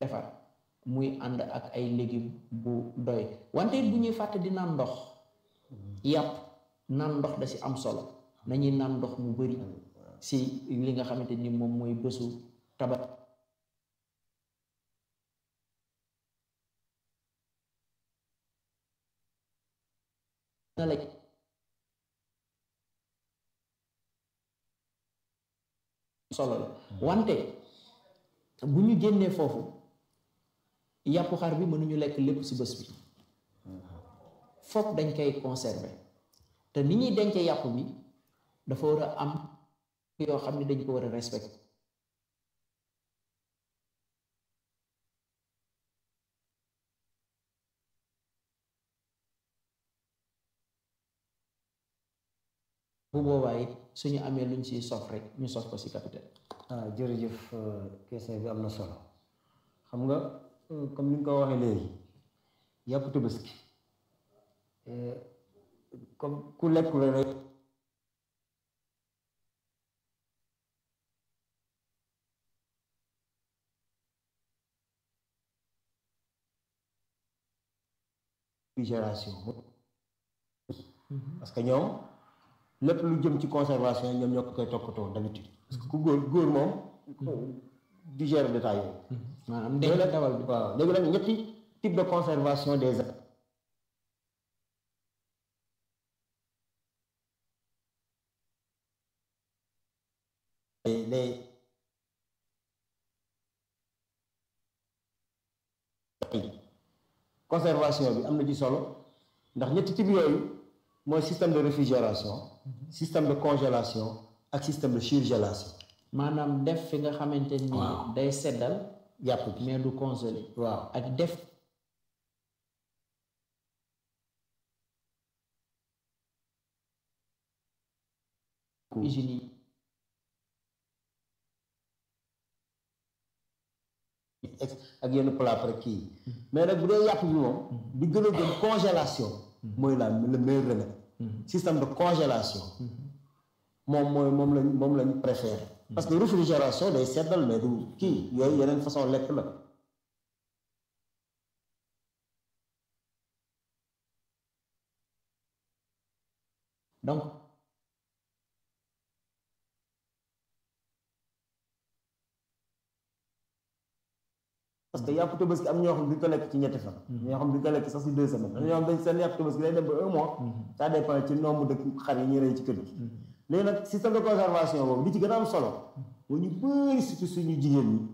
defar muy ànd ak ay légumes bu doy wante it bu ñuy fàtte di naan ndox yàpp naan ndox da si am solo nañuy naan ndox mu bari si li nga xamante ni moom mooy bésu tabat na la solo la wante bu ñu génnee foofu yàpp xar bi mënuñu lekk lépp ci bés bi foog dañ koy conserver te ni ñuy dencee yàpp bi dafa war a am yoo xam ne dañ ko war a respecter bu boobaa it suñu amee luñ ci sof rek ñu sof ko ci capitaine ah jërëjëf question bi am na solo xam nga comme ni nga ko waxee léegi yàpp tabaski comme ku lekk la rek réfrigération parce que ñoom lépp lu jëm ci conservation ñoom ñoo ko koy toppatoo d'habitude parce que ku góor góor moom digère détail yooyu maanaam denc dawal bi waaw léegi nag ñetti type de conservation des les conservation bi am na ci solo ndax ñetti type yooyu mooy système de réfrigération système de congélation ak système de surgélation maanaam def fi nga xamante ni day seddal yàpp bi mais du congelé waaw ak def hygiène ak yenn plat près kii mais nag bu dee yàpp bi moom bi gën a gën congélation mooy la le meilleur remède système de congélation moom mooy moom lañ moom lañ préféré parce que réfrigération day seddal mais du kii yooyu yeneen façon lekk la donc parce que yàpp tabaski am ñoo xam duñ ko lekk ci ñetti fan ñoo xam duñ ko lekk sax si deux semaines am ñoo xam dañ seen yàpp tabaski day dem ba un mois ça dépend ci nombre de xar yi ñuy rey ci kër gi léegi nag système de conservation boobu li ci gën a am solo moo ñu bëri surtout suñu jigéen ñi